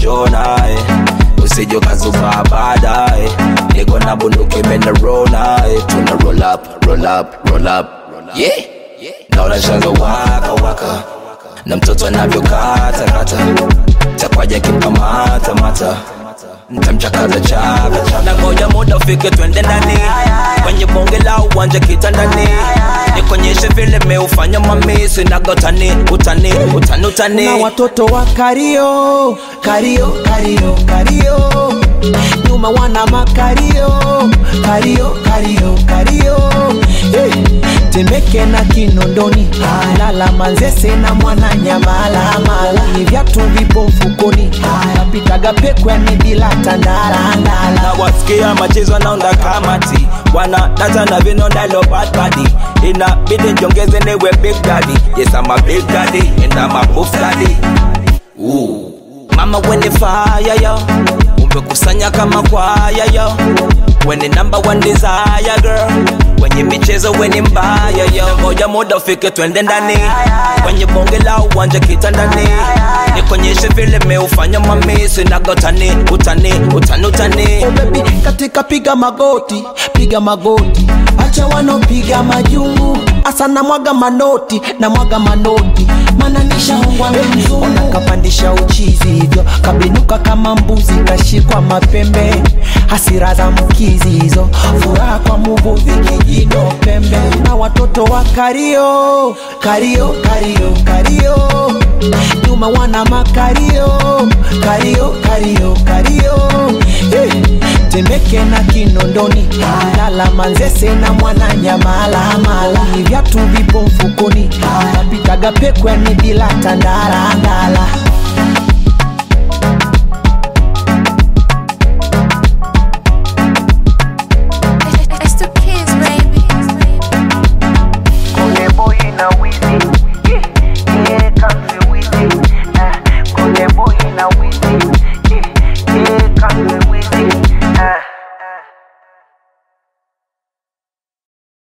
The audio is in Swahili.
jona eh. usije ukazuba baadaye niko na bunduki imenarona eh. tuna roll up roll up roll up yeah naona shanga waka waka na mtoto anavyokata kata takwaja kimkamata mata ntamchakaza chaka chaka na ngoja muda ufike twende ndani kwenye bonge la uwanja kitandani nikonyeshe vile meufanya mamisi nagotani utani utani utani na watoto wa kario kario kario kario nyuma wana makario kario kario kario hey. temeke na kinondoni lala manzese na mwana nyamalamala ni vyatu vipo mfukoni napitaga pekwani bila tandarandala na wasikia machezo naunda kamati wana data na vinondalo bad body inabidi njongeze niwe big daddy yes I'm a big daddy and I'm a buff daddy Ooh. mama weni fire yo umekusanya kama kwaya yo weni number one desire girl kwenye michezo weni mbaya yo ngoja muda ufike twende ndani kwenye bonge la uwanja kitandani nikonyeshe vile meufanya mamisi nagotani utani utani utani oh baby katika piga magoti piga magoti acha wanopiga majungu asa na mwaga manoti na mwaga manoti mana nishaongwa mzungu nakapandisha uchizi hivyo kabinuka kama mbuzi kashikwa mapembe hasira za mkizi hizo furaha kwa muvuvi kijino pembe na watoto wa kario kario kario kario nyuma wana makario kario kario kario hey. temeke na kinondoni lala manzese na mwana nyamalamala ni vyatu vipo mfukoni napitaga pekwani bila tandarandala